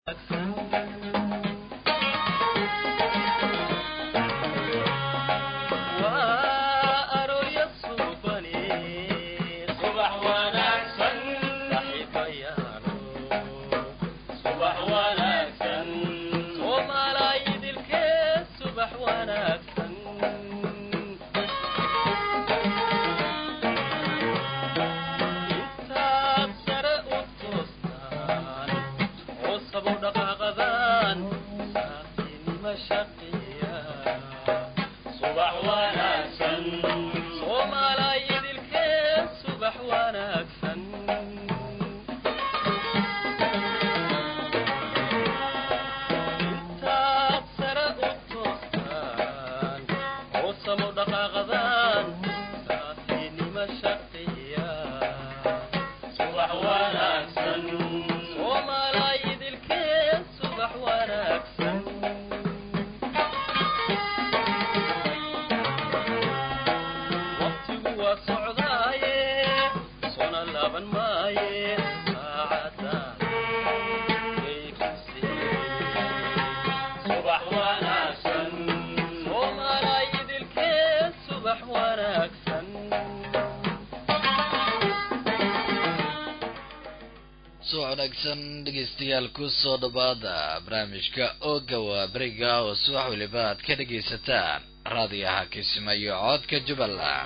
dhegeystayaal kusoo dhawaada barnaamijka ooga waa beriga oo subax weliba aad ka dhegaysataan raadiyaha kismayo codka jubbaland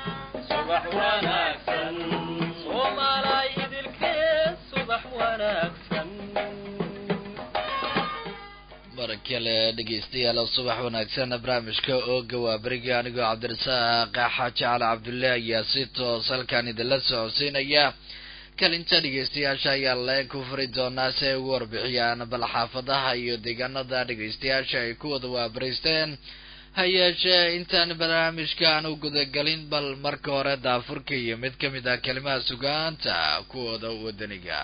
mar kale dhegeystayaal subax wanaagsan barnaamijka ooga waa beriga anigoo cabdirasaaq xaaji cali cabdulle ayaa si toos halkan idinla socodsiinaya kalinta dhegeystayaasha ayaa leen ku furi doonaa si ay ugu warbixiyaan bal xaafadaha iyo deegaanada dhegeystayaasha ay ku wada waabariisteen ha yeeshee intaan barnaamijka aan u gudagelin bal marka hore daafurka iyo mid ka mid ah kelimaha sugaanta kuwooda wadaniga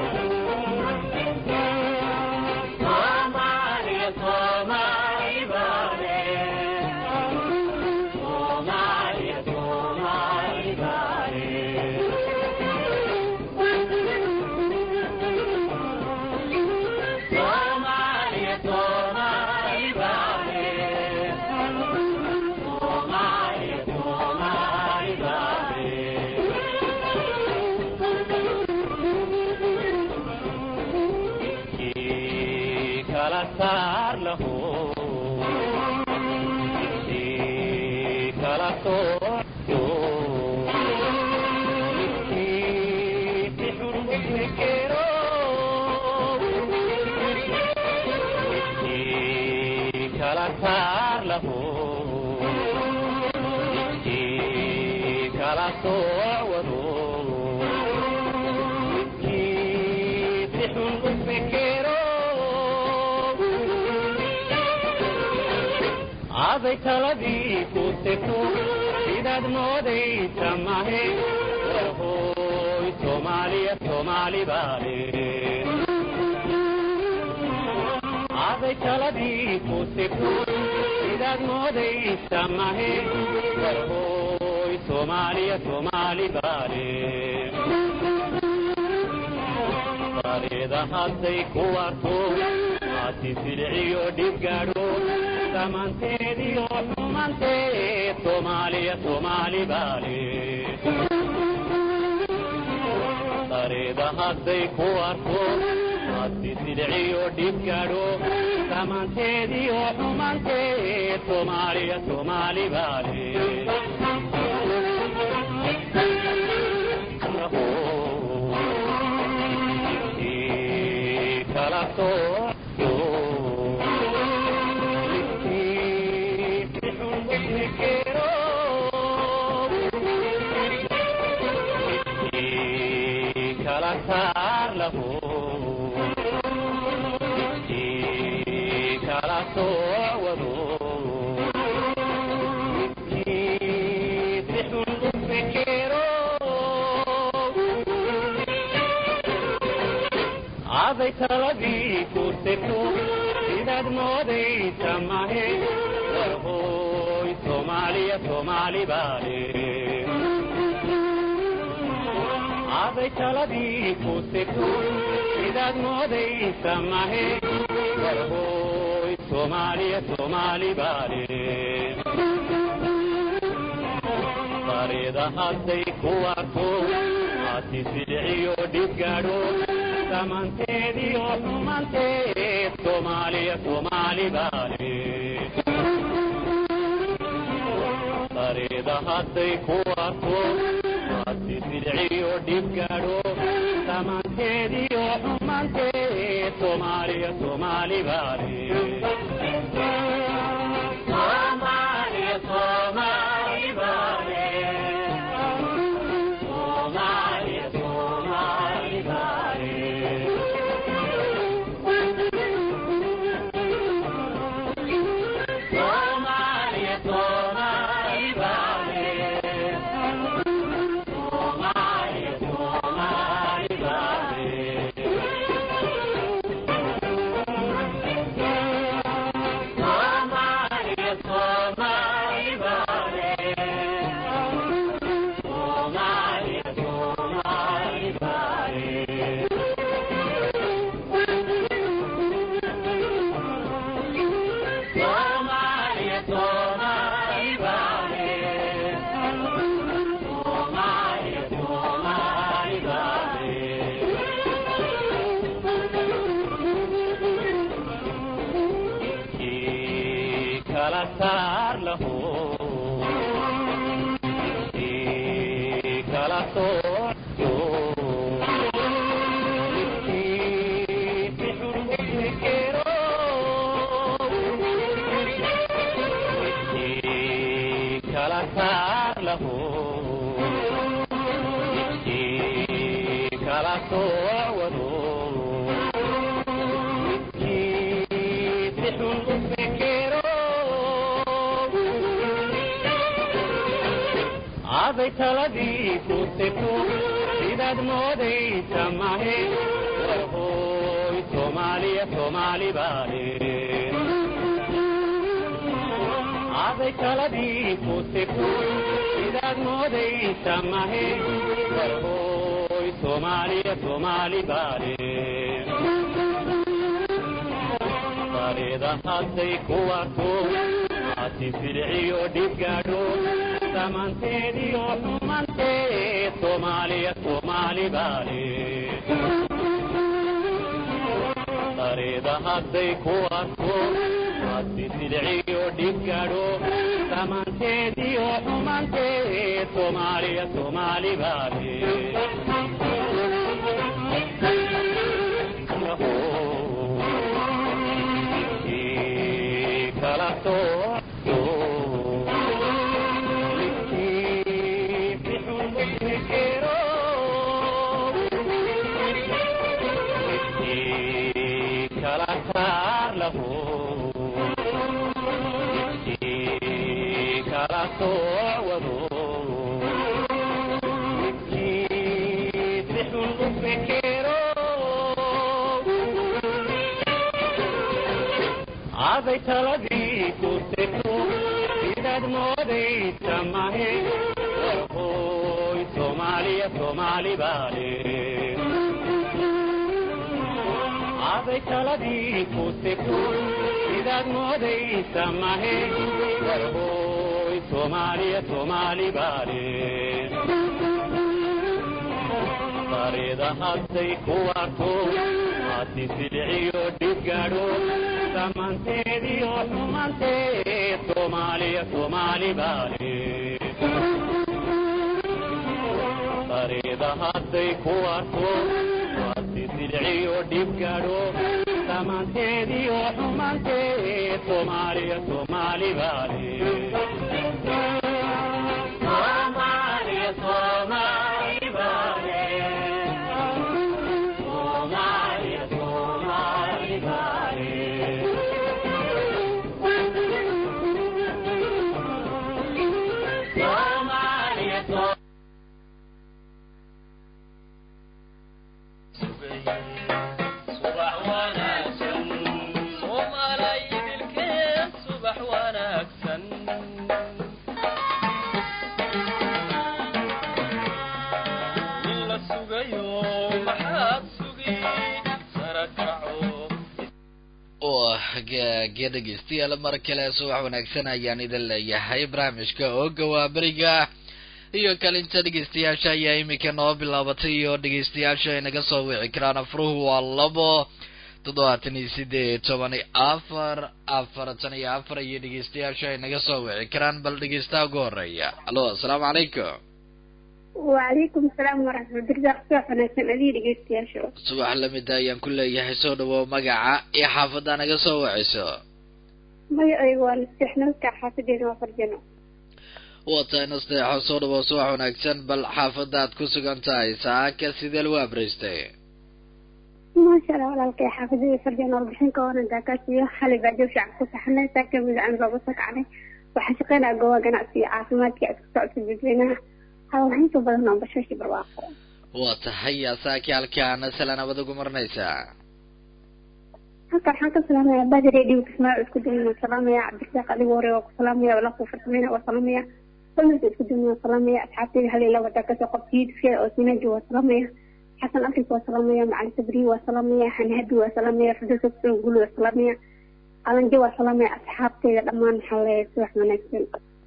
aday taladii ku tegto sidaad moodaysa mahe warhooy soomaaliya soomaali baale aday taladii ku tegto sidaad moodaysa mahe warhooy soomaaliya soomaali baale bareeda hadday ku arko aasi silciyo dhib gaadho dhammaanteediyo xumanteed soomaaliya soomaali baale dareeda hadday ku arko aasi silciyo dhib gaadho dhammaanteediyo xumanteed soomaaliya soomaali baale kala soo kala soowado sixun u fekero aday taladii ku tegto sidaad moodaysa mahe warhooy soomaaliya soomaali baale aday taladii ku tegto sidaad moodaysa mahe warhooy soomaaliya soomaali baale bareeda hadday ku arko aati silciyo dhibgaadho samanteediyo xumanteed soomaaliya soomaali baale bareeda hadday ku arko aati silciyo dhibgaadho samanteediyo xumanteed soomaaliya soomaali baale Soomaaliya, Soomaali baale. Soomaaliya, Soomaali baale. Soomaaliya, Soomaali baale. Soomaaliya, Soomaali baale. Soomaaliya, Soomaali baale. Soomaaliya, Soomaali baale. Soomaaliya, Soomaali baale. Soomaaliya, Soomaali baale. Kii kala saar lahu kii kala sooco kii si xun u fikiro kii kala saar lahu kii kala sooc wado kii si xun u fikiro aaday taladii ku seko sidaad moodaysa mahe warhooy soomaaliya soomaali baale aaday taladii ku seko sidaad moodaysa mahe warhooy soomaaliya soomaali baale bareeda hadday ku arko aati filciyo dhibgaadho samanteediyo xumanteed soomaaliya soomaali baale bareeda hadday ku arko aati filciyo dhibgaadho samanteediyo xumanteed soomaaliya soomaali baale kii kala sooco kii si xun u fikiro kii kala saar lahu kii kala sooc wado kii si xun u fikiro aaday taladii ku seko sidaad moodaysa mahe warhooy soomaaliya soomaali baale aaday taladii ku seko sidaad moodaysa mahe warhooy soomaaliya soomaali baale bareeda hadday ku arko aati silciyo dhibgaadho samanteediyo xumanteed soomaaliya soomaali baale bareeda hadday ku arko aati silciyo dhibgaadho samanteediyo xumanteed soomaaliya soomaali baale Soomaaliya, Soomaali baale. Soomaaliya, Soomaali baale. Soomaaliya, Soomaali subax wanaagsan soomaalay idilkeen subax wanaagsan ge dhegeystayaal mar kale subax wanaagsan ayaan idin leeyahay barnaamijka ooga waa beriga iyo kalinta dhegeystayaasha ayaa iminka noo bilaabatay iyo dhegeystayaasha ay naga soo wici karaan afruhu waa labo toddobaatan iyo sideed toban iyo afar afartan iyo afar iyo dhegeystayaasha ay naga soo wici karaan bal dhegeystaha ugu horeeya alo asalaamu calaykum وعليكم السلام ورحمة الله وبركاته أدي dhegeystayaasha subax lamida ayaan ku leeyahay soo dhawow magaca iyo xaafadda naga soo wiciso magacaygu waa nasteexnalka xaafadeena waa farjano waa tahay nasteexo soo dhawow subax wanaagsan bal xaafadaad ku sugan tahay saaka sidee lagu abraystay maasha allah walaalkay xaafadeeda farjano warbixin ka waran daakaas iyo xalay baajo fiican ku saxnay saaka midacaan looga soo kacnay waxaa shaqeynaa gooba ganacsiga caafimaadka aad ku socodka dadweynaha hawaxinta badan oo bashashi barwaaqo waa tahay saaki halkaana sala nabad ugu marinaysaa halka waxaan ka salaamaya badi radio kismaayo isku duwan waan salaamaya cabdirasaaq adigu hore waa ku salaamaya walaalku farsameyna waa salaamaya familka isku duwan waan salaamaya asxaabtayda hal ila wada kasoo qabta yidfiya oo sinaji waa salaamaya xasan afrika waa salaamaya macalin sabri waa salaamaya hanhabi waa salaamaya firdowsa kusan guli waa salaamaya qalanjo waa salaamaya asxaabtayda dhammaan maxaa leeyahay subax wanaagsan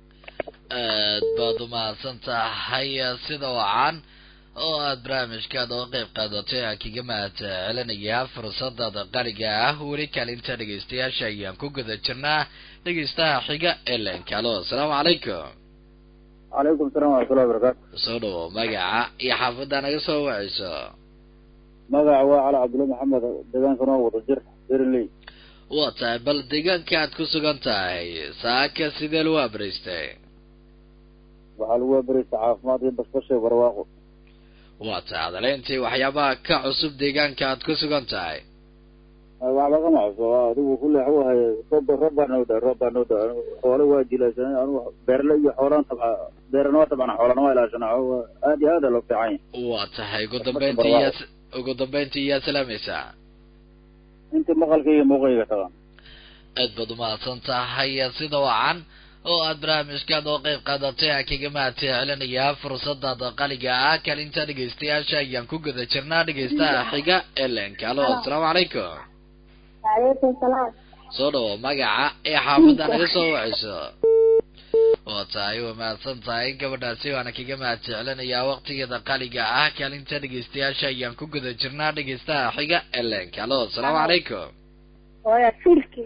aad baad umahadsan tahay sida wacan oo aad barnaamijkaad oo qeyb qaadatay aan kaga mahad celinayaa fursadada qaliga ah weli kalinta dhegeystayaasha ayaan ku guda jirnaa dhegeystaha xiga ee leenkalo asalaamu calaykum calaykum salaam waraxmatullahi wabarakaatu soo dhawo magaca iyo xaafadda naga soo wacayso magaca waa cali cabdulla maxamed deegaanka noo wada jir beerley waa tahay bal deegaanka aad ku sugan tahay saaka sidee lagu abraystay waxaa lagu abereysa caafimaad iyo basbashay barwaaqo waa tahay adaleyntii waxyaabaha ka cusub deegaanka aad ku sugan tahay waxba kama cusub adigu kulle waxu haye roob roob baa noo da roob baa noo da xoolo waa jilaysan anu beerle iyo xoolaan tabca beerana waa tabcana xoolana waa ilaashana aad iyo aada loo fiican yahay waa tahay ugu dambeyntii iyaa ugu dambeyntii iyaa salaamaysaa intii maqalka iyo muuqayga tagaan aad baad umahadsan tahay sida wacan oo aad barnaamijkaad oo qeyb qaadatay aan kaga mahad celinayaa fursadada qaliga ah kalinta dhegeystayaasha ayaan ku guda jirnaa dhegeystaha xiga ee leenkalo asalaamu calaykum waaleykum salaam soo dhawo magaca ee xaafadda naga soo wacayso waa tahay waa mahadsan tahay gabadhaasi waana kaga mahad celinayaa waqtigeeda qaliga ah kalinta dhegeystayaasha ayaan ku guda jirnaa dhegeystaha xiga ee leenkalo asalaamu calaykum hooya filki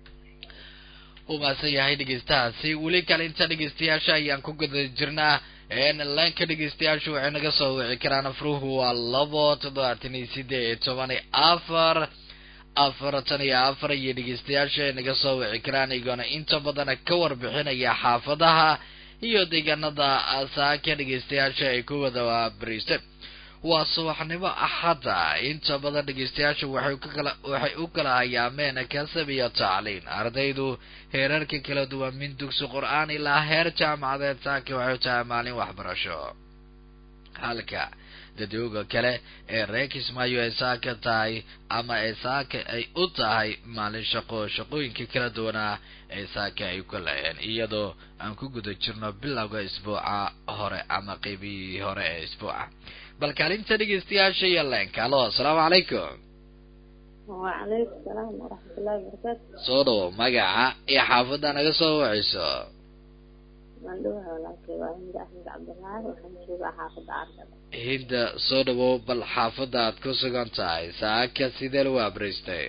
u mahadsan yahay dhegeystahaasi weli kalinta dhegeystayaasha ayaan ku guda jirnaa leenka dhegeystayaashu waxay naga soo wici karaan afruhu waa labo toddobaatan iyo sideed toban iyo afar afartan iyo afar iyo dhegeystayaasha ay naga soo wici karaan iyagoona inta badana ka warbixinaya xaafadaha iyo deegaanada saaka dhegeystayaasha ay ku wada bariisteen waa subaxnimo axadda inta badan dhegeystayaashu waxay kala waxay u kala hayaameen kasab iyo tacliin ardaydu heerarka kala duwan min dugsi qur-aan ilaa heer jaamacadeed saaki waxay u tahay maalin waxbarasho halka dadooga kale ee reer kismaayo ay saaka tahay ama ay saaka ay u tahay maalin shaqo shaqooyinka kala duwanaa ee saaka ay ku laheen iyadoo aan ku guda jirno bilowga isbuuca hore ama qeybihii hore ee isbuuca bal kaalinta dhegeystayaasha iyo leenka alo asalaamu calaykum وعليكم السلام ورحمة الله وبركاته soo dhawo magaca iyo xaafadda naga soo wacayso مندوها ولكن وعند أحمد عبد الله وحنشوف حافظ عرض hinda soo dhawow bal xaafadda aad ku sugan tahay saaka sidee lagu abriistay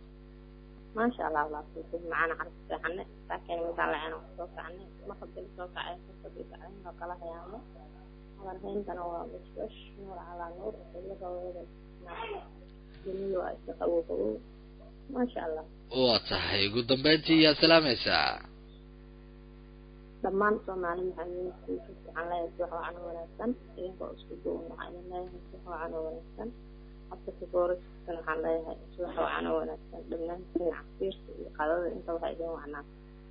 ما شاء الله والله تكون معنا عرض في حنا لكن مثلا أنا وصوت عني ما قد صوت عين صوت عين وقال يا عمو على الحين كانوا مش وش نور على نور كل قوي جميل وأشتقوا ما شاء الله waa tahay ugu dambeyntii yaa salaamaysaa dhammaan soomaali maxaamiintiisa waxaan leeyahay si wacan oo wanaagsan idinkoo isku duwan waxaan idin leeyahay si wacan oo wanaagsan afka booriskana waxaan leeyahay si wacan oo wanaagsan dhammaantiin casiirka iyo qadada inta waxaa idin wacnaa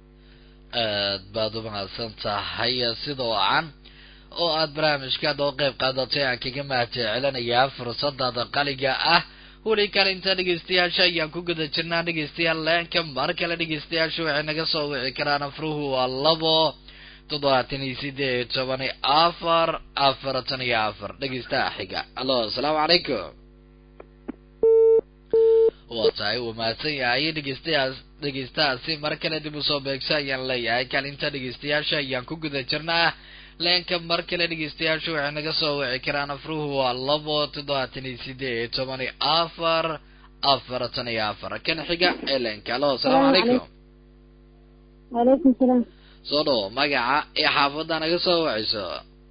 aad baad u mahadsan tahay sida wacan oo aad barnaamijkaad oo qeyb qaadatay aan kaga mahad celinayaa fursadada qaliga ah weli kalinta dhegeystayaasha ayaan ku guda jirnaa dhegeystayaal leenka mar kale dhegeystayaashu waxay naga soo wici karaan afruhu waa labo toddobaatan iyo sideed toban iyo afar afartan iyo afar dhegeystaha xiga alo asalaamu calaykum waa tahay uu mahadsan yahay dhegeystayaas dhegeystahaasi mar kale dib usoo beegso ayaan leeyahay kaalinta dhegeystayaasha ayaan ku guda jirnaa leenka mar kale dhegeystayaashu waxay naga soo wici karaan afruhu waa labo toddobaatan iyo sideed toban iyo afar afartan iyo afar kan xiga ee leenka alo asalaamu calaykum waaleykum salaam soo dhawo magaca iyo xaafadda naga soo wiciso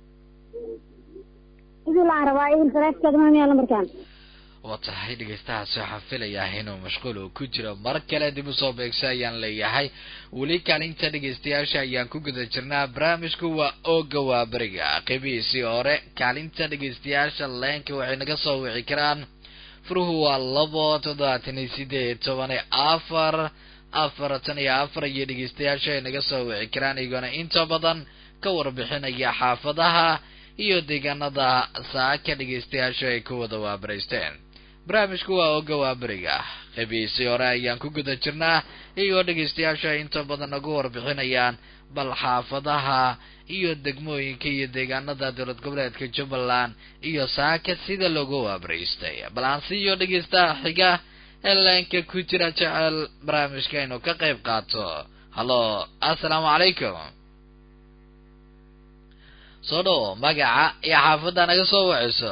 idil aan rabaa idil faraaskeeda maamiyaa lambarkan waa tahay dhegeystahaasi waxaan filayaa inuu mashquul uu ku jiro mar kale dib usoo beegso ayaan leeyahay weli kaalinta dhegeystayaasha ayaan ku guda jirnaa barnaamijku waa ooga waa beriga qeybihiisii hore kaalinta dhegeystayaasha leenka waxay naga soo wici karaan furuhu waa labo toddobaatan iyo sideed toban iyo afar afartan iyo afar iyo dhegeystayaasha ay naga soo wici karaan iyagoona inta badan ka warbixinaya xaafadaha iyo deegaanada saaka dhegeystayaashu ay ku wada waabaraysteen barnaamijku waa oga waaberiga qeybihiisii hore ayaan ku guda jirnaa iyagoo dhegeystayaashu ay inta badan nagu warbixinayaan bal xaafadaha iyo degmooyinka iyo deegaanada dowlad goboleedka jubbaland iyo saaka sida loogu waabaraystay bal aan siiyo dhegeystaha xiga ee leenka ku jira jecel barnaamijka inuu ka qayb qaato hallo assalaamu calaykum soo dhawo magaca iyo xaafadda naga soo waciso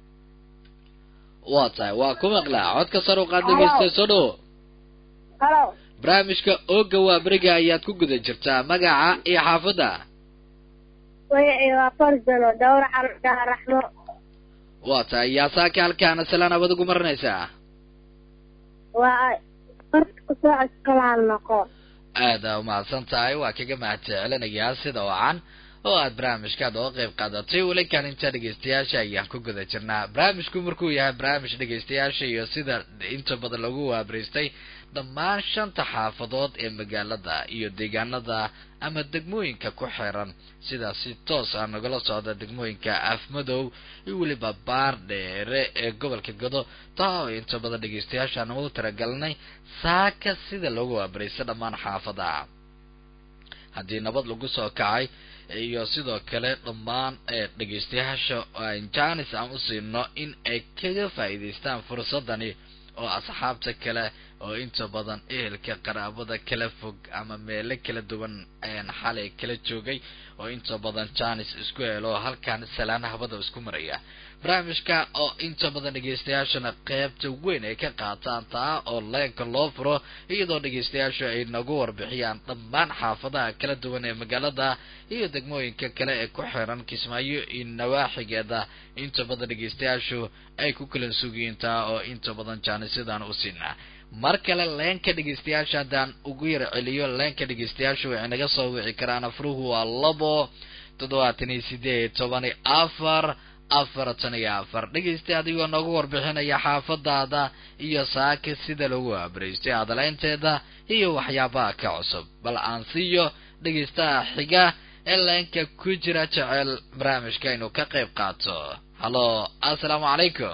waa tahay waa ku maqlaa codka sar u qaad dhegeysta soo dhawo halo barnaamijka ooga waa beriga ayaad ku guda jirtaa magaca iyo xaafadda way waa farsalo dhowr xalkaa raxmo waa tahay yaa saaka halkaana salaan abad ugu marinaysaa waa marka kusoo codkalaal noqo aada umahadsan tahay waa kaga mahad jecelinayaa sida wacan oo aad barnaamijkaad oo qayb qaadatay weli kaalinta dhegeystayaasha ayaan ku guda jirnaa barnaamijku markuu yahay barnaamij dhegeystayaasha iyo sida inta badan lagu waabaraystay dhammaan shanta xaafadood ee magaalada iyo deegaanada ama degmooyinka ku xiran sidaas si toos ah nagala socda degmooyinka afmadow iyo weliba baar dheere ee gobolka godo taa oo inta badan dhegeystayaashaan ugu talagalnay saaka sida loogu waabaraysta dhammaan xaafadaha haddii nabad lagu soo kacay iyo sidoo kale dhammaan dhegeystayaasha janis aan u siino in ay kaga faa'iidaystaan fursadani oo asxaabta kale oo inta badan ehelka qaraabada kala fog ama meelo kala duwan ayaan xalay kala joogay oo inta badan janis isku helo halkan salaan habada isku maraya barnaamijka oo inta badan dhegeystayaashana qeybta weyn ay ka qaataan taa oo leenka loo furo iyadoo dhegeystayaashu ay nagu warbixiyaan dhammaan xaafadaha kala duwan ee magaalada iyo degmooyinka kale ee ku xiran kismaayo iyo nawaaxigeeda inta badan dhegeystayaashu ay ku kala sugiyiin taa oo inta badan jaanisyadaan u siinaa mar kale leenka dhegeystayaasha haddaan ugu yar celiyo leenka dhegeystayaashu waxay naga soo wici karaan afruhu waa labo toddobaatan iyo sideed toban iyo afar afartan iyo afar dhegeysta adigoo noogu warbixinaya xaafadaada iyo saaka sida lagu aabaraystay adaleynteeda iyo waxyaabaha ka cusub bal aan siiyo dhegeystaha xiga ee leenka ku jira jecel barnaamijka inuu ka qayb qaato hallo assalaamu calaykum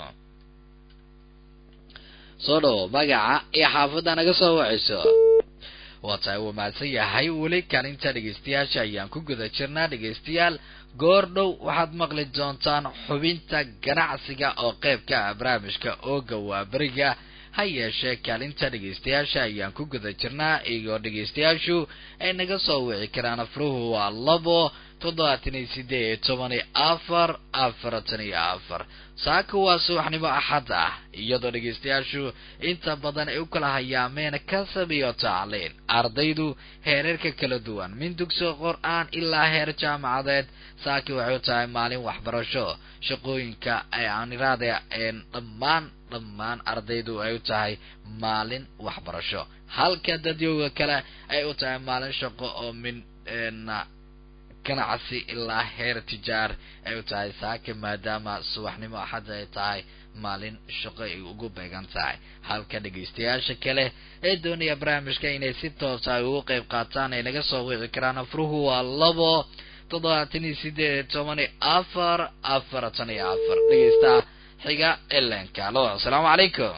soo dhawo magaca iyo xaafadda naga soo wacayso waa tahay wuu mahadsan yahay weli kaalinta dhegeystayaasha ayaan ku guda jirnaa dhegeystayaal goor dhow waxaad maqli doontaan xubinta ganacsiga oo qayb ka ah barnaamijka ooga waa beriga ha yeeshee kaalinta dhegeystayaasha ayaan ku guda jirnaa iyagoo dhegeystayaashu ay naga soo wici karaan afruhu waa labo toddobaatan iyo sideed toban iyo afar afartan iyo afar saaka waa subaxnimo axad ah iyadoo dhegeystayaashu inta badan ay u kala hayaameen kasab iyo tacliin ardaydu heerarka kala duwan min dugsiga qor-aan ilaa heer jaamacadeed saaki waxay u tahay maalin waxbarasho shaqooyinka ay aaniraade een dhammaan dhammaan ardaydu ay u tahay maalin waxbarasho halka dadyowga kale ay u tahay maalin shaqo oo min ganacsi ilaa heer tijaar ay u tahay saaka maadaama subaxnimo axadda ay tahay maalin shaqo ay ugu beegan tahay halka dhegeystayaasha kale ee doonaya barnaamijka inay si toosa ay ugu qayb qaataan ay naga soo wici karaan afruhu waa labo toddobaatan iyo sideed toban iyo afar afartan iyo afar dhegeysta xiga elenka alo asalaamu calaykum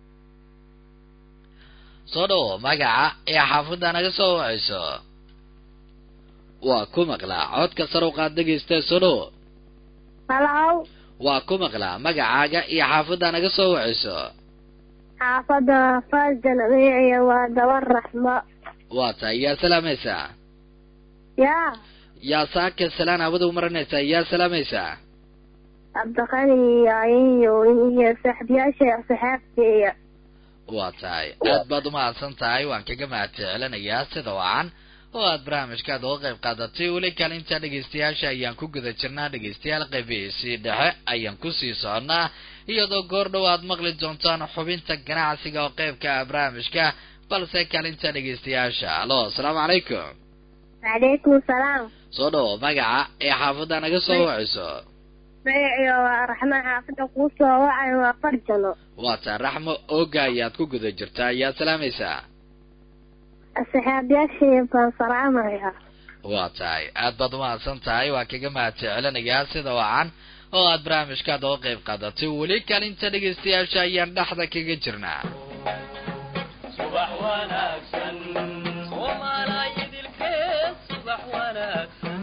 soo dhawo magaca ee xaafadda naga soo wacayso waa ku maqlaa codka sar u qaad dhegeysta soo dhawo halow waa ku maqlaa magacaaga iyo xaafadda naga soo wacayso xaafadda faasdan magaciya waa daba raxmo waa tahay yaa salaamaysaa yaa yaa saaka salaan hawada umaranaysaa yaa salaamaysaa cabdiqani iyo iyo saaxiibayaasha saxaabteeya waa tahay aad baad umahadsan tahay waan kaga mahad jecelinayaa sida wacan oo aad barnaamijkaad uga qayb qaadatay weli kaalinta dhegaystayaasha ayaan ku guda jirnaa dhegaystayaal qaybihiisii dhexe ayaan kusii soconnaa iyadoo goor dhow aad maqli doontaan xubinta ganacsiga oo qaybka ah barnaamijka balse kaalinta dhegaystayaasha alo asalaamu calaykum wacalaykum salaam soo dhawo magaca ee xaafadda naga soo wacayso magaciya waa raxmo xaafadda kuu soo wacayo waa farjano waa taa raxmo ooga ayaad ku guda jirtaa ayaa salaamaysaa saxaabiyaashii baan salaamaya waa tahay aad baad umahadsan tahay waa kaga mahad jecelinayaa sida wacan oo aad barnaamijkaad uga qayb qaadatay weli kaalinta dhegaystayaasha ayaan dhexda kaga jirnaa subax wanaagsan soomaaliyadilkee subax wanaagsan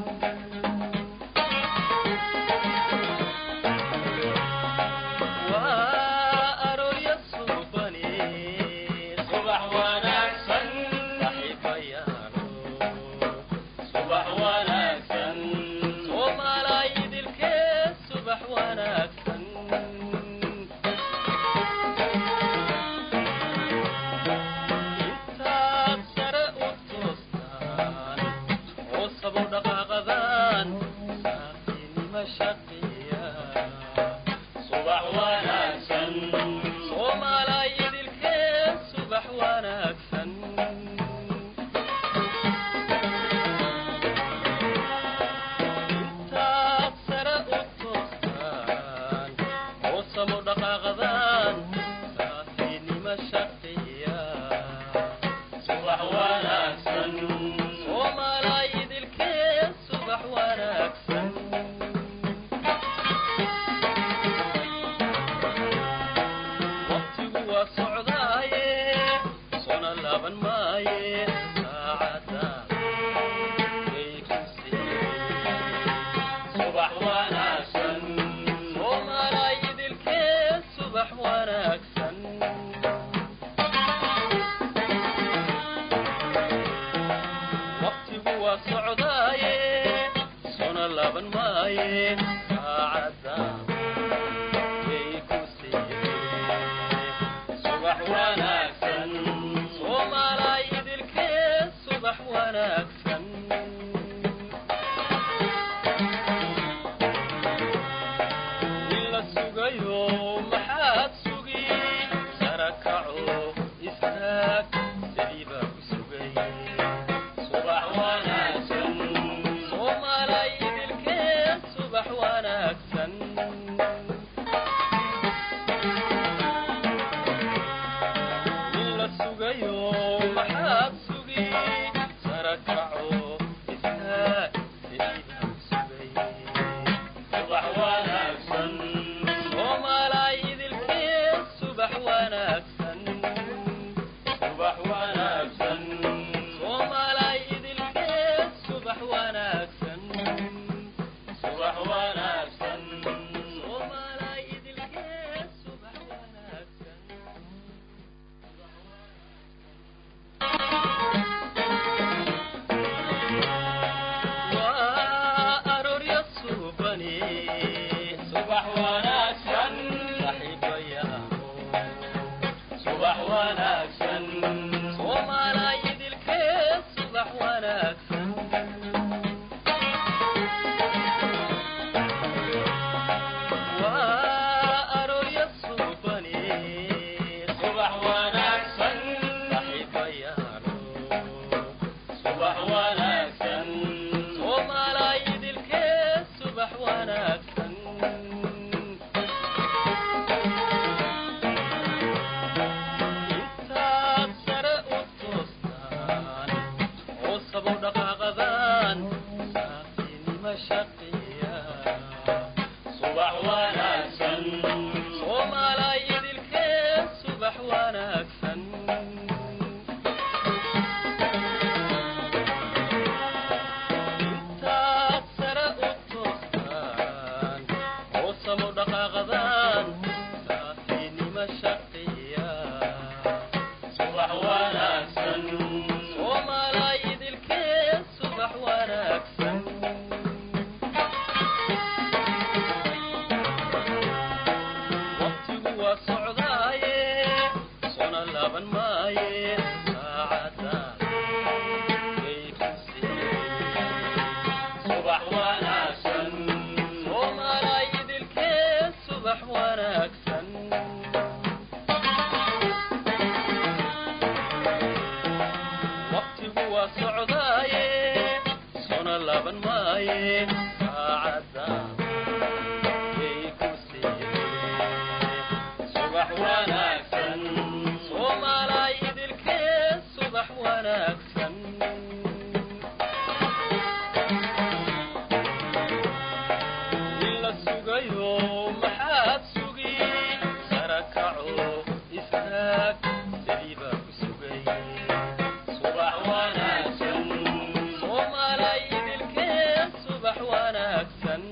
waa aroorya suubani subax wanaagsan saxiibayaalo subax wanaagsan soomaaliyadilkee subax wanaagsan intaad sare u toostaan oo sabo dhaqaaqadaan saafinima shaqiya subax wanaagsan soomaaliyadilkee subax wanaagsan intaad sare u toostaan oo samo dhaqaaqadaan saafinima shaqiya subax wanaagsan soomaaliyadilkee subax wanaagsan waqtigu waa socdaaye sona laaban maaye saacada way ku subax wanaagsan soomaaliyadilkee subax wanaagsan waqtigu waa socdaaye sona laaban maaye saacada way ku subax wanaagsan soomaaliyadilkee subax wanaagsan in la sugayo maxaad sugi sara kaco istaag sidii baa ku sugay subax wanaagsan soomaaliyadilkee subax wanaagsan in la sugayo maxaad sugi sara kaco istaag sidii baa ku sugay subax wanaagsan soomaaliyadilkee subax wanaagsan subax wanaagsan soomaaliyadilkee subax wanaagsan subax wanaagsan soomaaliyadilkee subax wanaagsan waa socdaaye sona laban maaye saacadda yay ku siiyeen subax wanaagsan soomaalay idilkee subax wanaagsan in la sugayo maxaad sugi sara kaco istaag sidii baa ku sugay subax wanaagsan soomaalay idilkee subax wanaagsan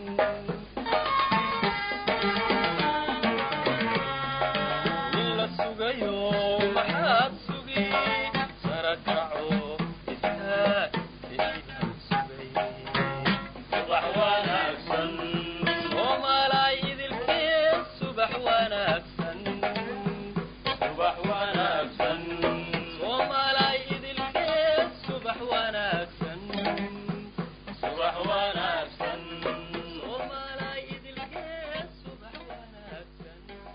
in la sugayo maxaad sugi sara kaco istaag sidii baa ku sugay subax wanaagsan soomaalay idilkee subax wanaagsan subax wanaagsan soomaalay idilkee subax wanaagsan subax wanaagsan soomaalay idilkee subax wanaagsan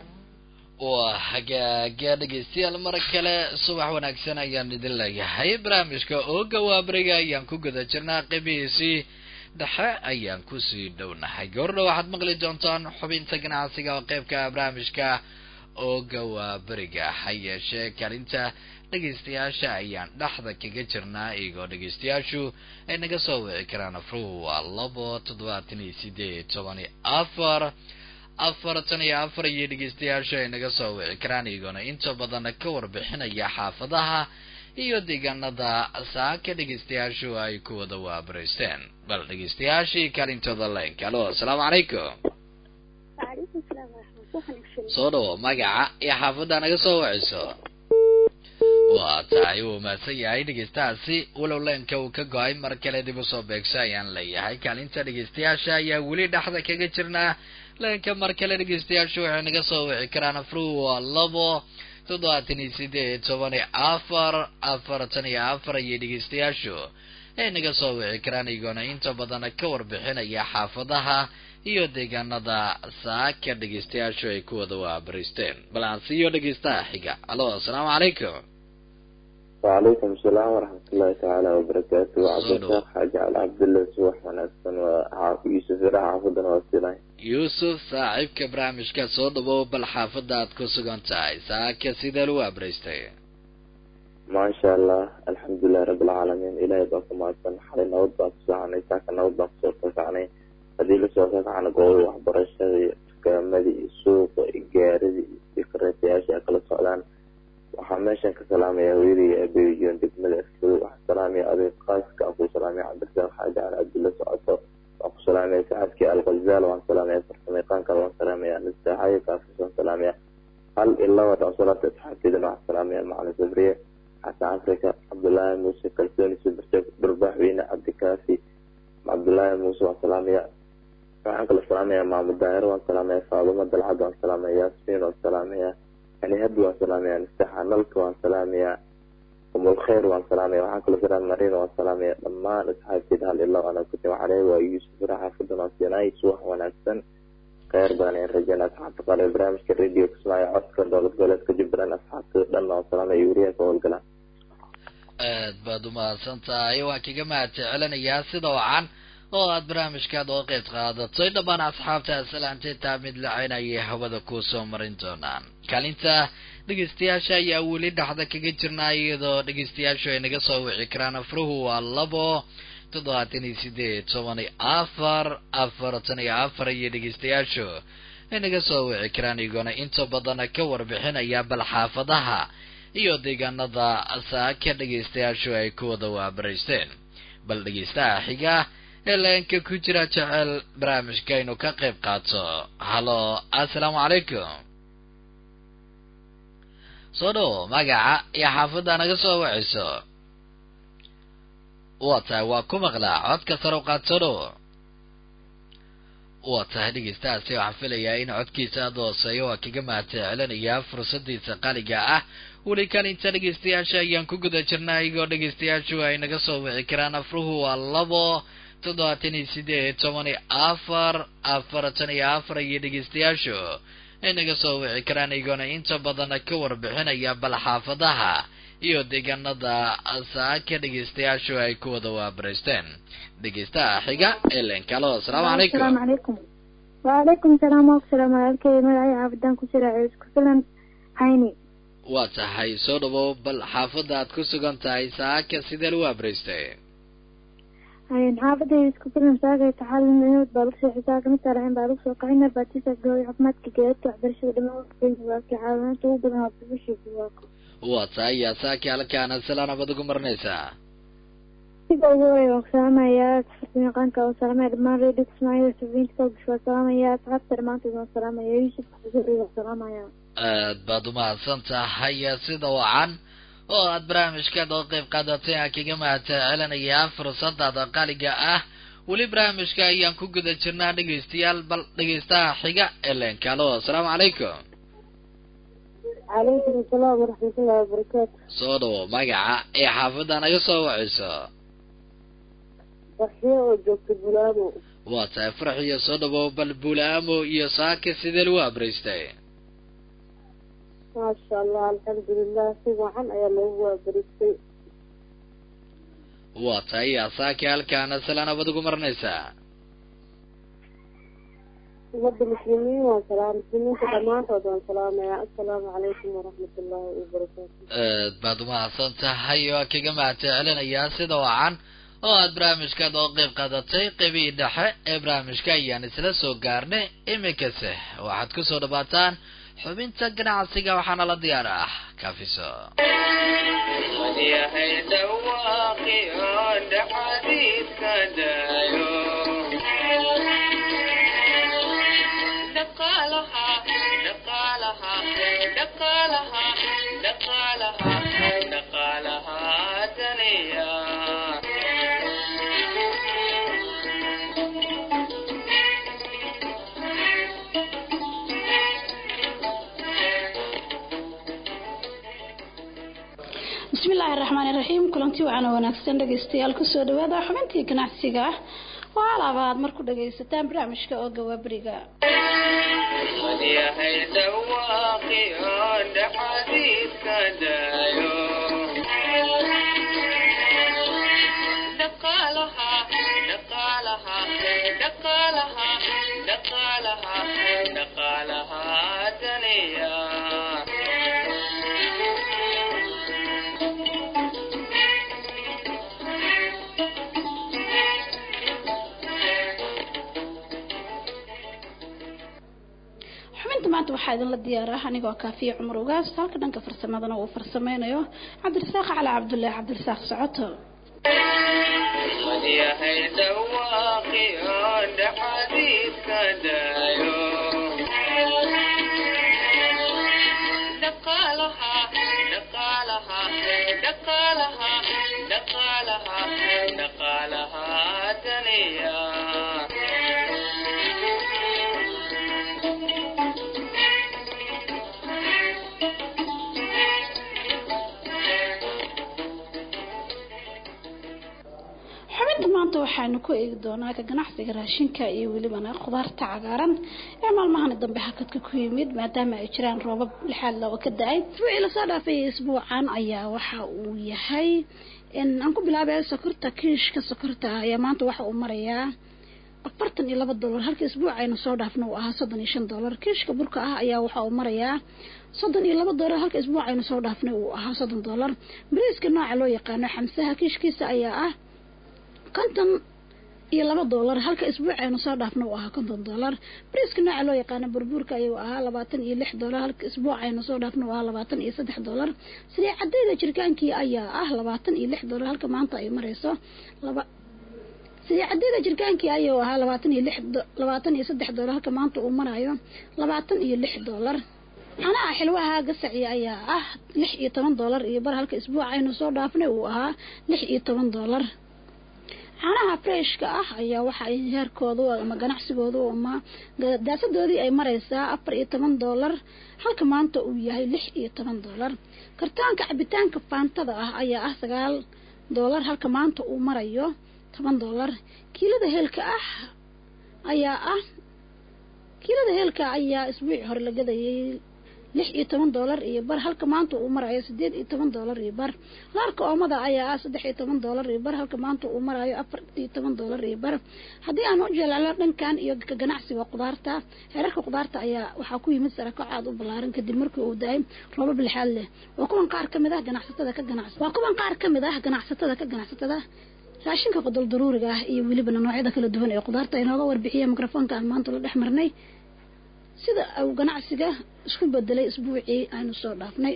waa hagaaga dhegeystayaal mar kale subax wanaagsan ayaan idin leeyahay barnaamijka ooga waabariga ayaan ku guda jirnaa qeybihiisii dhexe ayaan kusii dhownahay gabardha waxaad maqli doontaan xubinta ganacsiga oo qeybka barnaamijka ooga waaberiga ha yeeshee kalinta dhegeystayaasha ayaan dhexda kaga jirnaa iyagoo dhegeystayaashu ay naga soo wici karaan afruhu waa labo toddobaatan iyo sideed toban iyo afar afartan iyo afar iyo dhegeystayaashu ay naga soo wici karaan iyagoona inta badan ka warbixinaya xaafadaha iyo deegaanada saaka dhegeystayaashu ay ku wada waabaraysteen bal dhegeystayaashii kaalintooda leenka alo asalaamu calaykum وعليكم السلام ورحمة الله وبركاته soo dhawo magaca iyo xaafadda naga soo wiciso waa tahay wuu mahadsan yahay dhegeystahaasi walow leenka uu ka go-ay mar kale dib usoo beegso ayaan leeyahay kaalinta dhegeystayaasha ayaa weli dhexda kaga jirnaa leenka mar kale dhegeystayaashu waxay naga soo wici karaan afruhu waa labo toddobaatan iyo sideed toban iyo afar afartan iyo afar iyo dhegeystayaashu ay naga soo wici karaan iyagoona inta badan ka warbixinaya xaafadaha iyo deegaanada saaka dhegeystayaashu ay ku wada waabariisteen bal aan siiyo dhegeystaha xiga alo asalaamu calaykum وعليكم السلام ورحمة الله تعالى وبركاته وعبد صلوا. الرزاق حاج على عبد الله سوح وناسن ويوسف راح عفدنا وسيلاي yuusuf saaxiibka barnaamijka soo dhawow bal xaafadda aad ku sugan tahay saaka sidee lagu abraystay ما شاء الله الحمد لله رب العالمين إلهي باكو معسن حالي نود باكو ساعني ساكا نود باكو سوكا ساعني هذه اللي سوكا ساعني قوي وحبرشة كامدي سوق إيجاري فكرتي أشياء كلا سعودان waxaa meeshan ka salaamaya hooyadii abeeyoon degmada askado waxaa salaamaya adeeg qaaska aan ku salaamaya cabdirasaaq xaaji cali cabdulla socoto waan ku salaamaya sacadkii alghazaal waan salaamaya farsamayqaanka waan salaamaya nistaaxayo kaafis waan salaamaya hal iyo laba dhan salaata asxaabteedana waxaan salaamaya macalin sabriye xasan afrika cabdullaahi muuse kalsooni subarjab dhurbaxweyne cabdikaafi cabdullaahi muuse waan salaamaya waxaan kala salaamaya maamud daahir waan salaamaya faadumo dalcad waan salaamaya yaasmiin waan salaamaya يعني هدي وسلامي نفتحها نلك وسلامي أم الخير وسلامي وحان كل سلام مرين وسلامي لما نسحب في هال إلا وأنا كنت عليه ويوسف راح فدنا سيناي سوح ونكسن خير باني الرجال أصحاب قال إبراهيم كالراديو كسماي عسكر دولة قولت كجبران أصحاب لنا وسلامي يوريا كول قلان aad baad umahadsan tahay waan kaga mahad celinayaa sida wacan oo aad barnaamijkaad oo qeyb qaadatay dhammaan asxaabta salaanteetaa mid lacaynayay hawada kuu soo marin doonaan kaalinta dhegeystayaasha ayaa weli dhexda kaga jirnaa iyadoo dhegeystayaashu ay naga soo wici karaan afruhu waa labo toddobaatan iyo sideed toban iyo afar afartan iyo afar iyo dhegeystayaashu ay naga soo wici karaan iyagoona inta badan ka warbixinaya bal xaafadaha iyo deegaanada saaka dhegeystayaashu ay ku wada waabaraysteen bal dhegeystaha xiga ee leenka ku jira jecel barnaamijka inuu ka qayb qaato halo assalaamu calaykum soo dhow magaca iyo xaafadda naga soo wacayso waa tahay waa ku maqlaa codka sare u qaad soo dhow waa tahay dhegeystahaasi waxaan filayaa in codkiisa aada hooseeyo waa kaga mahadcelinayaa fursadiisa qaliga ah weli kalinta dhegeystayaasha ayaan ku guda jirnaa iyagoo dhegeystayaashu ay naga soo wici karaan afruhu waa labo toddobaatan iyo sideed toban iyo afar afartan iyo afar iyo dhegeystayaashu ay naga soo wici karaan iyagoona inta badan ka warbixinaya bal xaafadaha iyo deegaanada saaka dhegeystayaashu ay ku wada waabaraysteen dhegeystaha xiga elenkalo asalaamu calaykum asalaamu calaykum waalaykum salaam wa salaam walaalkey magacay xaafidaan ku jira isku filan hayni waa tahay soo dhawow bal xaafadda aad ku sugan tahay saaka sidee lagu waabaraystay xaafadayda isku filan saagay taxalin inad baa lagu soo xisaabta mid taalaxin baa lagu soo kacay narbaatisa gooy caafimaadka geedadka waxbarashada dhammaan waakii caawinaanta ugu badan waa bibishii buwaako waa tahay yaa saaki halkaana salaan abad ugu marinaysaa sida ugu horeya waan ku salaamayaa farsamayaqaanka waan salaamaya dhammaan radio kismaayo safiinta koogish waan salaamaya asxaabta dhammaantood waan salaamaya yuusuf xusuri waan salaamaya aad baad umahadsan tahay sida wacan oo aad barnaamijkaad oo qeyb qaadatay aan kaga mahadcelinayaa fursadaada qaaliga ah weli barnaamijka ayaan ku guda jirnaa dhegeystayaal bal dhegeystaha xiga elenkalo asalaamu calaykum calaykum asalaam waraxmatullahi wabarakaatu soo dhawo magaca ee xaafadda naga soo waceyso farxiyo oo joogta bulaamo waa tahay farxiyo soo dhawow bal bulaamo iyo saaka sidee lagu abraystay maasha allah alxamdulilah si wacan ayaa loogu waabaristay waa tahay yaa saaki halkaana salaan abad ugu marinaysaa ummadda muslimiin waan salaam muslimiinta dhammaantood waan salaamayaa assalaamu calaykum waraxmatullaahi wabarakaatu aad baad umahadsan tahay oo kaga mahadcelinayaa sida wacan oo aad barnaamijkaad oo qeyb qaadatay qeybihii dhexe ee barnaamijka ayaan isla soo gaarnay iminkase waxaad kusoo dhawaataan xubinta ganacsiga waxaana la diyaar ah kafiso yahay dhawaaqi oo dhaxadiidka daayo dhaqaalaha dhaqaalaha dhaqaalaha dhaqaalaha dhaqaalaha daniya bismillaahi raxmaani raxiim kulanti waxaana wanaagsan dhegaystayaal kusoo dhawaada xubintii ganacsiga ah oo alaaba aad marku dhagaysataan barnaamijka oo gawaaberiga yahay dhawaaqi oo dhaxadiidka daayo dhaqaalaha dhaqaalaha dhaqaalaha dhaqaalaha dhaqaalaha daniya xubinta maanta waxaa idinla diyaara anigoo kaafiya cumar ugaas halka dhanka farsamadana uu farsameynayo cabdirasaaq cali cabdullaahi cabdirasaaq socoto yahay dhawaaqi oo dhaxadiidka daayo dhaqaalaha dhaqaalaha dhaqaalaha dhaqaalaha dhaqaalaha daniya xubinta maanta waxaanu ku eegi doonaa ka ganacsiga raashinka iyo welibana khudaarta cagaaran ee maalmahani dambe hakadka ku yimid maadaama ay jiraan roobab lixaad loo ka da-ay isbuucii lasoo dhaafay isbuucan ayaa waxa uu yahay aan ku bilaabay sokorta kiishka sokorta ah ayaa maanta waxa uu marayaa afartan iyo laba dollar halka isbuuc aynu soo dhaafna uu ahaa soddon iyo shan dollar kiishka burka ah ayaa waxa uu marayaa soddon iyo laba dollar halka isbuuc aynu soo dhaafnay uu ahaa soddon dollar bariiska nooca loo yaqaano xamsaha kiishkiisa ayaa ah konton iyo laba dollar halka isbuuc aynu soo dhaafna uu ahaa konton dollar bariiska nooca loo yaqaano burbuurka ayuu ahaa labaatan iyo lix dollar halka isbuuc aynu soo dhaafna uu ahaa labaatan iyo saddex dollar sidii cadayda jirkaankii ayaa ah labaatan iyo lix dollar halka maanta ay marayso laba sidii cadayda jirkaankii ayuu ahaa labaatan iyo lix labaatan iyo saddex dollar halka maanta uu marayo labaatan iyo lix dollar canaha xilwaha gasaci ayaa ah lix iyo toban dollar iyo bar halka isbuuc aynu soo dhaafnay uu ahaa lix iyo toban dollar caanaha freshka ah ayaa waxa ay heerkoodu ama ganacsigoodu ama daasadoodii ay mareysaa afar iyo toban dollar halka maanta uu yahay lix iyo toban dollar kartaanka cabitaanka faantada ah ayaa ah sagaal dollar halka maanta uu marayo toban dollar kiilada heelka ah ayaa ah kiilada heelka ayaa isbuuci hore la gadayay lix iyo toban doolar iyo bar halka maanta uu marayo sideed iyo toban doolar iyo bar laarka oomada ayaa ah saddex iyo toban doolar iyo bar halka maanta uu marayo afar iyo toban doolar iyo bar haddii aan u jeclaalo dhankan iyo ka ganacsiga qudaarta heerarka qudaarta ayaa waxaa ku yimid sarakac aad u ballaaran kadib markii uu da-ay roobab lixaad leh waa kuwan qaar kamid ah ganacsatada ka ganacs waa kuwan qaar kamid ah ganacsatada ka ganacsatada raashinka qodol daruuriga ah iyo welibana noocyada kala duwan ee qudaarta inooga warbixiya mikrofoonka aan maanta la dhex marnay sida uu ganacsiga isku bedelay isbuucii aynu soo dhaafnay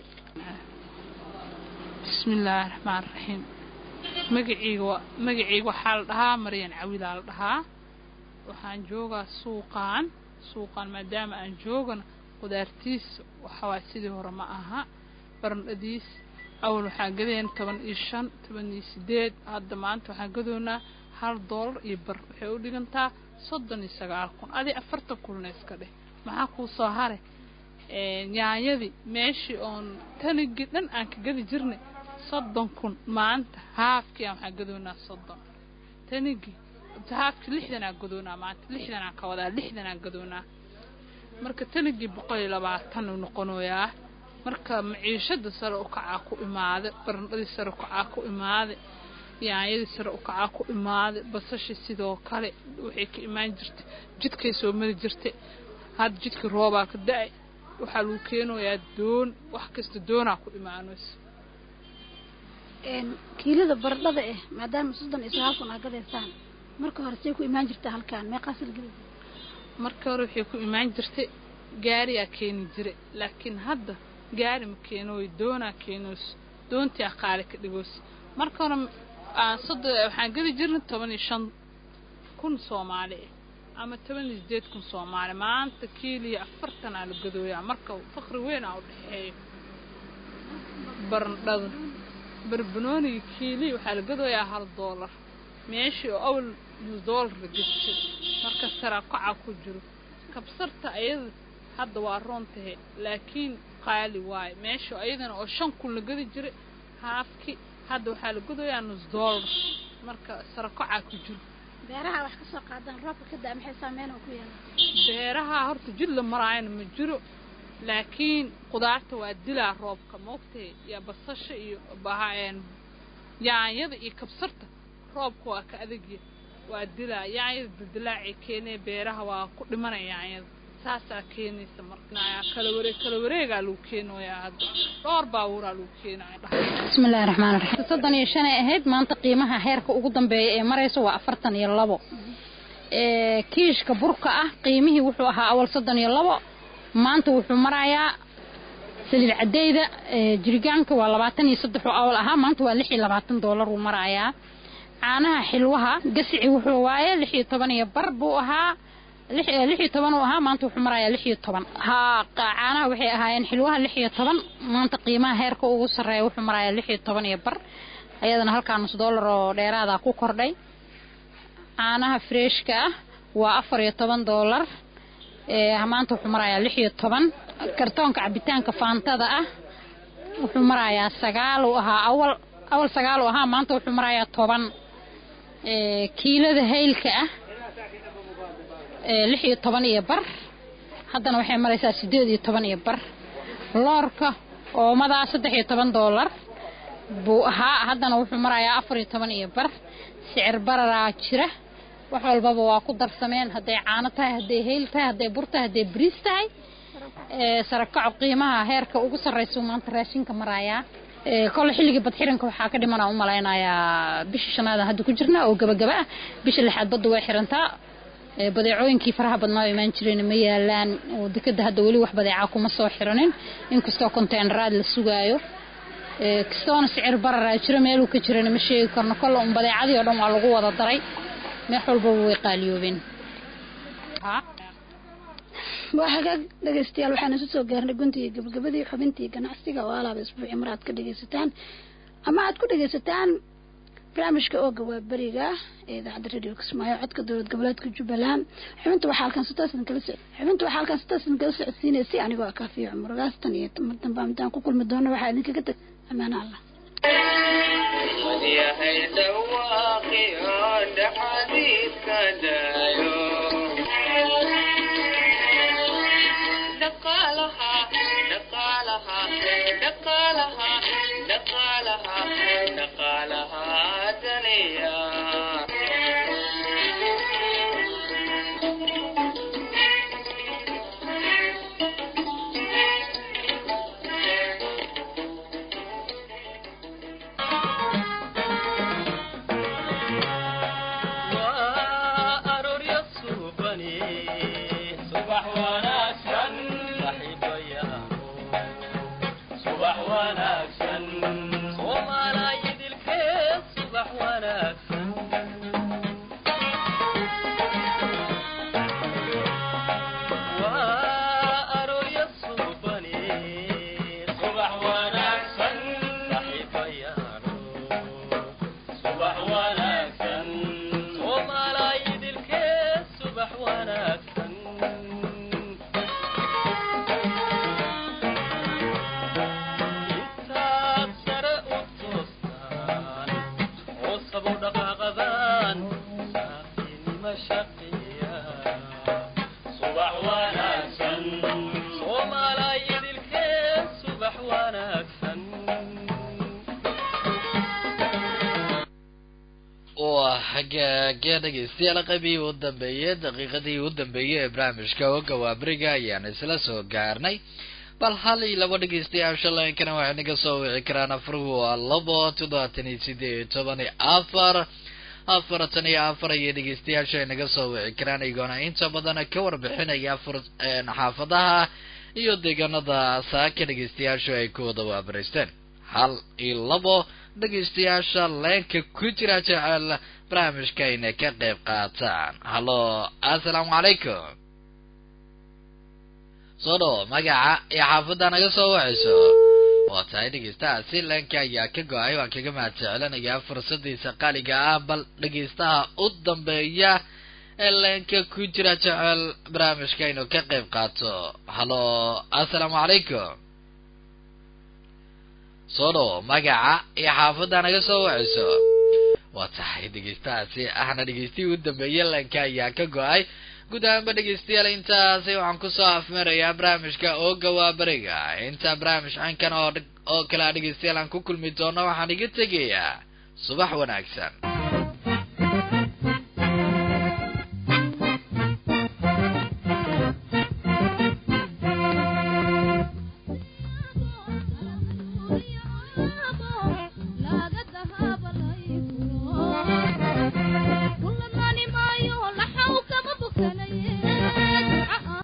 bismillaahi raxmaan raxiim magaceyga wa magaceyga waxaa la dhahaa maryan cawilaa la dhahaa waxaan joogaa suuqaan suuqaan maadaama aan joogana qudaartiis waxawaay sidii hore ma aha barandhadiis awal waxaan gadeen toban iyo shan toban iyo sideed hadda maanta waxaan gadoonaa hal doolar iyo bar waxay u dhigantaa soddon iyo sagaal kun adi afartan kunna iska dheh maxaa kuu soo hare yaanyadii meeshii oon tanigii dhan aan ka gadi jirnay soddon kun maanta haafkii aan waxaan gadoonaa soddon tanigii haafkii lixdanaa gadoonaa maanta lixdanaan ka wadaa lixdanaa gadoonaa marka tanigii boqol iyo labaatan uu noqonayaa marka maciishada sare u kacaa ku imaaday barandhadii sare ukacaa ku imaaday yaanyadii sare ukacaa ku imaaday basashii sidoo kale waxay ka imaan jirtay jidkay soo mari jirtay hadda jidkii roobaa ka da-ay waxaa lagu keenayaa doon wax kasta doonaa ku imaanayso kiilada baradhada eh maadaama soddon iyo sagaal kun aa gadaysaan marka hore say ku imaan jirta halkaan meeqaasal geli marka hore waxay ku imaan jirtay gaariyaa keeni jiray laakiin hadda gaari ma keenooy doonaa keenooyso doontii aqaale ka dhigoos marka hore aan soddon waxaan gadi jirnay toban iyo shan kun soomaali ah ama toban iyo sideed kun soomaali maanta kiiliya afartan aa la gadooyaa marka fakri weyn aa u dhexeeyo barandhada barbanooniga kiiliya waxaa la gadooyaa hal doolar meeshii oo awal nus doolar la gadi jiro marka saraa kacaa ku jiro kabsarta ayada hadda waa roon tahe laakiin qaali waaye meesha ayadana oo shan kun la gadi jiray haafki hadda waxaa la godayaa nus doolar marka sarakacaa ku jiro beeraha wax ka soo qaadaan roobka ka daa maxay saameyn oo ku yeelan beeraha horta jid la maraayana ma jiro laakiin qudaarta waa dilaa roobka moogtay iyo basasha iyo bahaan yaanyada iyo kabsarta roobka waa ka adagya waa dilaa yaanyada dildilaacay keenee beeraha waa ku dhimanaya yaanyada saasaa keenaysa marka kala wareeg kala wareegaa lagu keenayaa hadda dhowr baabuuraa lagu keenaya bismillahi raxmaan raxiim soddon iyo shanay ahayd maanta qiimaha heerka ugu dambeeya ee maraysa waa afartan iyo labo kiishka burka ah qiimihii wuxuu ahaa awal soddon iyo labo maanta wuxuu marayaa saliid cadeyda jirigaanka waa labaatan iyo saddex oo awal ahaa maanta waa lix iyo labaatan doolar uu marayaa caanaha xilwaha gasici wuxuu waaye lix iyo toban iyo bar buu ahaa lix iyo toban uu ahaa maanta wuxuu marayaa lix iyo toban haa caanaha waxay ahaayeen xilwaha lix iyo toban maanta qiimaha heerka ugu sarreeya wuxuu marayaa lix iyo toban iyo bar ayadana halkaa nus doolar oo dheeraada ku kordhay caanaha freeshka ah waa afar iyo toban doolar maanta wuxuu marayaa lix iyo toban kartoonka cabitaanka faantada ah wuxuu marayaa sagaal uu ahaa awal awal sagaal uu ahaa maanta wuxuu marayaa toban kiilada haylka ah lix iyo toban iyo bar haddana waxay maraysaa sideed iyo toban iyo bar loorka oomadaa saddex iyo toban doolar buu ahaa haddana wuxuu marayaa afar iyo toban iyo bar sicir bararaa jira wax walbaba waa ku darsameen hadday caano tahay hadday hayl tahay hadday bur tahay hadday bariis tahay sarakaco qiimaha heerka ugu sarraysa maanta raashinka marayaa kole xilligii badxiranka waxaa ka dhiman aan u malaynayaa bisha shanaada hadda ku jirna oo gabagaba ah bisha lixaad badda way xirantaa badeecooyinkii faraha badnaa oo imaan jireen ma yaalaan oo dekada hadda weli wax badeecaa kuma soo xiranin inkastoo konteynaraad la sugaayo kastoona sicir bararaa jiro meeluu ka jirana ma sheegi karno kolle un badeecadii oo dhan waa lagu wada daray meex walbaba way qaaliyoobeen waa hagaag dhegaystayaal waxaan isu soo gaarnay guntigii gabagabadii xubintii ganacsiga oo alaaba isbuuci mar aad ka dhegaysataan ama aad ku dhegaysataan barnaamijka ooga waa beriga ee idaacadda radio kismaayo codka dowlad goboleedka jubbaland xubinta waxaa halkan sitaasan kala soc xubinta waxaa halkan sitaasan kala socodsiinaysay anigoo ah kaafiyo cumar gaastan iyo mar dambe intaan ku kulmi doono waxaa idinkaga tag amaano allah yahay dhawaaqio dhaxadiidka daayo dhaqaalaha waa hagaage dhegeystayaal qaybihii u dambeeyey daqiiqadii u dambeeyey ee barnaamijka oga waaberiga ayaan isla soo gaarnay bal hal iyo laba dhegeystayaasha leenkana waxay naga soo wici karaan afruhu waa labo toddobaatan iyo sideed iyo toban iyo afar afartan iyo afar iyo dhegeystayaasha ay naga soo wici karaan iyagoona inta badan ka warbixinaya fur xaafadaha iyo deegaanada saaka dhegeystayaashu ay ku wada waabaraysteen hal iyo labo dhegeystayaasha leenka ku jira jecel barnaamijka inay ka qayb qaataan hallo assalaamu calaykum soo dhawo magaca iyo xaafadda naga soo wacayso waa tahay dhegeystahaasi leenka ayaa ka go-ay waan kaga mahad jecelinayaa fursadiisa qaaliga ah bal dhegeystaha u dambeeya ee leenka ku jira jecel barnaamijka inuu ka qayb qaato hallo assalaamu calaykum soo dhawo magaca iyo xaafadda naga soo wacayso waa tahay dhegeystahaasi ahna dhegeystihii u dambeeyey leenka ayaa ka go-ay guud ahaanba dhegeystayaal intaasi waxaan kusoo afmarayaa barnaamijka ooga waa beriga inta barnaamij caynkan oo oo kale a dhegeystayaal aan ku kulmi doono waxaan iga tegayaa subax wanaagsan